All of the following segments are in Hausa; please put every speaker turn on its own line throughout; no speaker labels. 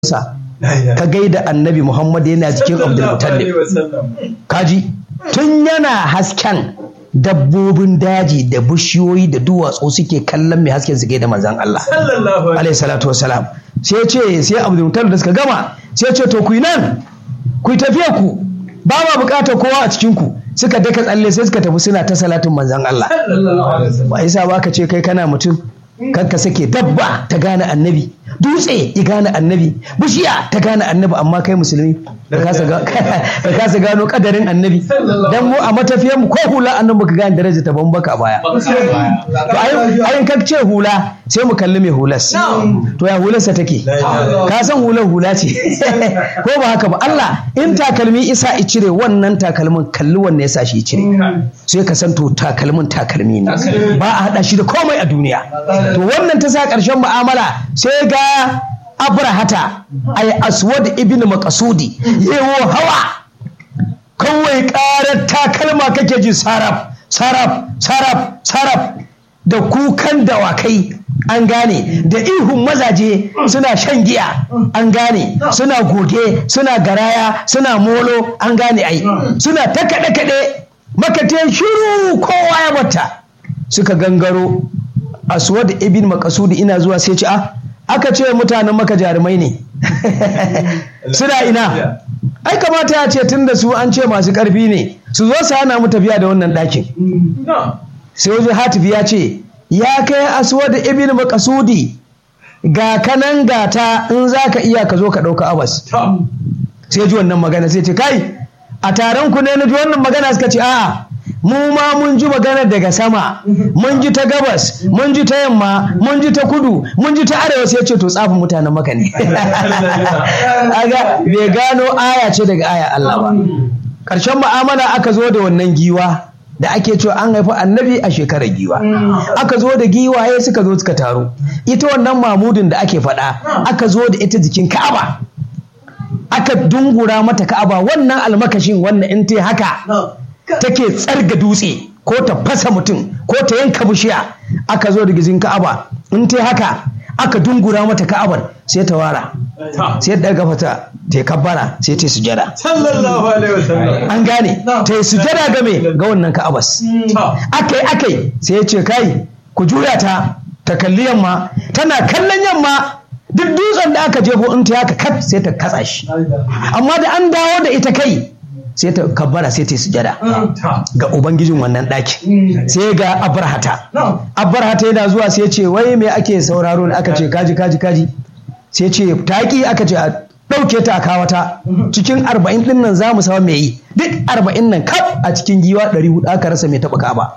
sa ka gaida annabi Muhammad yana jikin Abdulmutallib kaji tun yana hasken dabbobin daji da bishiyoyi da duwatsu suke kallon mai hasken su gaida manzan Allah alaihi salatu wassalam sai ce sai Abdulmutallib da suka gama sai ce to ku nan ku tafiya ku ba ma bukatar kowa a cikin ku suka daka tsalle sai suka tafi suna ta salatin manzan Allah ba yasa ba ka ce kai kana mutum kanka sake dabba ta gane annabi dutse ya gane annabi bishiya ta gane annabi amma kai musulmi ka kasa gano kadarin annabi dan mu a matafiyar mu ko hula annabi baka gane daraja ta bambaka baya to ayin ka ce hula sai mu kalli mai hulas to ya hularsa take ka san hular hula ce ko ba haka ba Allah in takalmi isa i cire wannan takalmin kalli wannan yasa shi cire sai ka san to takalmin takalmi ne ba a hada shi da komai a duniya to wannan ta sa ƙarshen mu'amala sai ga abrahata ay aswad ibn makasudi yewo hawa kawai ƙarar takalma kake ji saraf saraf saraf saraf da kukan dawakai an gane da ihun mazaje suna shan giya an gane suna goge suna garaya suna molo an gane ai suna ta kaɗe-kaɗe makate shiru kowa ya bata suka gangaro aswad ibn makasudi ina zuwa sai ce ah aka ce mutanen maka jarumai ne suna ina ai kamata ya ce tun da su an ce masu karfi ne su zo su hana mu tafiya da wannan ɗakin sai wajen hatifi ya ce ya kai aswad ibn makasudi ga kanan gata in za ka iya ka zo ka ɗauka abas sai ji wannan magana sai ce kai a taron ku ne na ji wannan magana suka ce a'a mu ma mun ji maganar daga sama mun ji ta gabas mun ji ta yamma mun ji ta kudu mun ji ta arewa sai ce to tsafin mutanen maka ne aga bai gano aya ce daga aya Allah ba karshen mu'amala aka zo da wannan giwa da ake cewa an haifi annabi a shekarar giwa aka zo da giwaye suka zo suka taru ita wannan mamudin da ake faɗa aka zo da ita jikin ka'aba aka dungura mata ka'aba wannan almakashin wannan in ta haka take tsarga dutse ko ta fasa mutum ko ta yanka bishiya aka zo da gizin ka'aba in ta haka aka dungura mata ka'abar sai ta wara sai ta gafa ta ta kabbara sai ta sujada an gane ta yi sujada game ga wannan ka'abas akai akai sai ya ce kai ku juya ta ta kalli yamma tana kallon yamma duk dutsen da aka jefo in ta haka kat sai ta katsa shi amma da an dawo da ita kai sai ta kabbara sai ta sujada ga ubangijin wannan ɗaki sai ga abarhata abarhata yana zuwa sai ce wai me ake sauraro ne aka ce kaji kaji kaji sai ce taƙi aka ce a ɗauke ta a kawata cikin arba'in ɗin nan za mu samu mai yi duk arba'in nan kaf a cikin giwa ɗari hudu aka rasa mai taɓa kaba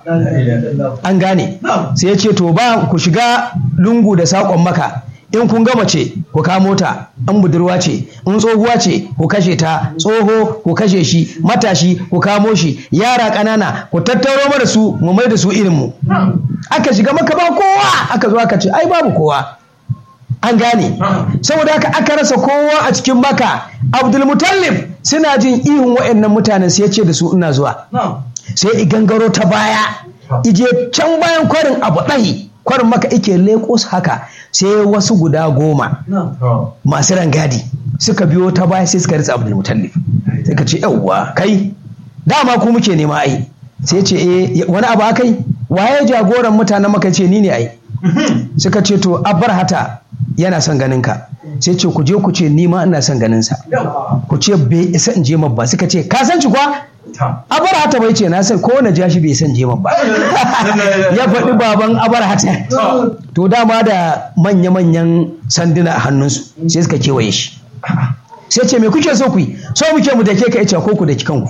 an gane sai ya ce to ba ku shiga lungu da saƙon maka in kun gama ce ku kamo ta in budurwa ce in tsohuwa ce ku kashe ta tsoho ku kashe shi matashi ku kamo shi yara ƙanana ku tattaro mana su mu mai da su irin mu aka shiga maka ba kowa aka zo aka ce ai babu kowa an gane saboda haka aka rasa kowa a cikin maka abdulmutallib suna jin ihun wa'annan mutanen sai ya ce da su ina zuwa sai gangaro ta baya ije can bayan kwarin abu ɗahi kwarin maka ike leko haka sai wasu guda goma masu rangadi suka biyo ta baya sai suka ritsa abdul mutallif sai ka ce yawwa kai dama ku muke nema ai sai ce eh wani abu akai waye jagoran mutanen maka ce ni ne ai suka ce to abbar hata yana son ganin ka sai ce ku je ku ce ni ma ina son ganin sa ku ce bai isa in je ba suka ce ka san ci kwa abar hata bai ce na san ko na ja shi bai san je ba ya faɗi baban abar hata to dama da manya-manyan sanduna a hannunsu sai suka kewaye shi sai ce me kuke so ku yi so muke mu da ke ka ice ko ku da kanku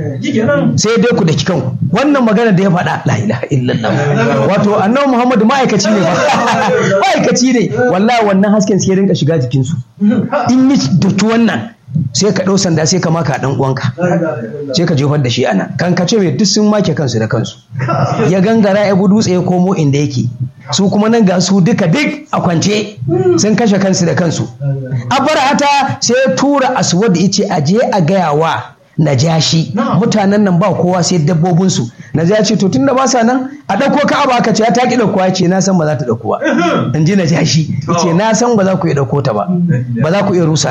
sai dai ku da kanku wannan magana da ya faɗa la ilaha illallah wato annabi muhammadu ma'aikaci ne ba ma'aikaci ne wallahi wannan hasken sai rinka shiga jikinsu in yi dutu wannan sai ka ɗau sanda sai ka maka ɗan uwanka sai ka jefar da shi ana kan ka ce mai duk sun make kansu da kansu ya gangara ya dutse ya komo inda yake su kuma nan ga su duka duk a kwance sun kashe kansu da kansu abarhata sai ya tura aswad ya ce aje a gaya wa najashi mutanen nan ba kowa sai dabbobinsu na ya ce to tunda ba sa nan a ɗauko ka'aba aka ce ya ta ki ɗauko ya ce na san ba za ta ɗauko ba in ji na ja shi ya ce na san ba za ku iya ɗauko ta ba ba za ku iya rusa